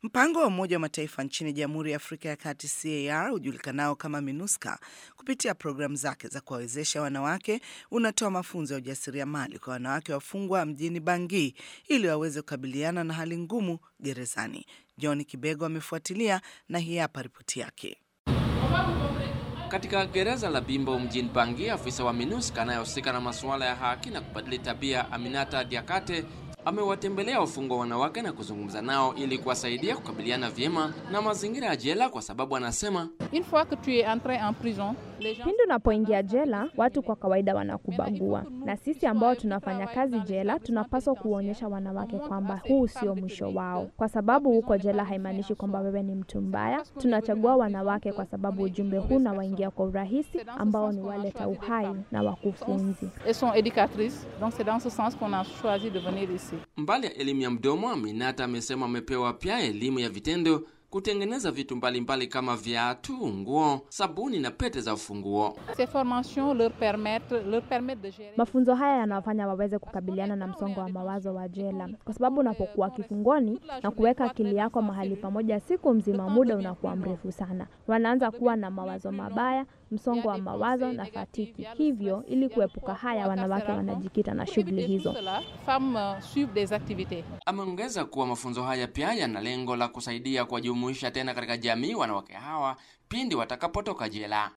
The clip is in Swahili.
Mpango wa Umoja wa Mataifa nchini Jamhuri ya Afrika ya Kati CAR ujulikanao kama MINUSCA kupitia programu zake za kuwawezesha wanawake unatoa mafunzo ya ujasiriamali kwa wanawake wafungwa mjini Bangui ili waweze kukabiliana na hali ngumu gerezani. John Kibego amefuatilia na hii hapa ripoti yake. Katika gereza la Bimbo mjini Bangui, afisa wa MINUSCA anayehusika na masuala ya haki na kubadili tabia Aminata Diakate amewatembelea wafungwa wanawake na kuzungumza nao ili kuwasaidia kukabiliana vyema na mazingira ya jela, kwa sababu anasema pindi unapoingia jela, watu kwa kawaida wanakubagua, na sisi ambao tunafanya kazi jela tunapaswa kuonyesha wanawake kwamba huu sio mwisho wao, kwa sababu huko jela haimaanishi kwamba wewe ni mtu mbaya. Tunachagua wanawake kwa sababu ujumbe huu unawaingia kwa urahisi, ambao ni waleta uhai na wakufunzi. Mbali ya elimu ya mdomo, Aminata amesema amepewa pia elimu ya vitendo kutengeneza vitu mbalimbali mbali kama viatu, nguo, sabuni na pete za ufunguo. Mafunzo haya yanawafanya waweze kukabiliana na msongo wa mawazo wa jela, kwa sababu unapokuwa kifungoni na kuweka akili yako mahali pamoja siku mzima, muda unakuwa mrefu sana. Wanaanza kuwa na mawazo mabaya, msongo wa mawazo na fatiki. Hivyo, ili kuepuka haya, wanawake wanajikita na shughuli hizo. Ameongeza kuwa mafunzo haya pia yana lengo la kusaidia kuwajumuisha tena katika jamii wanawake hawa pindi watakapotoka jela.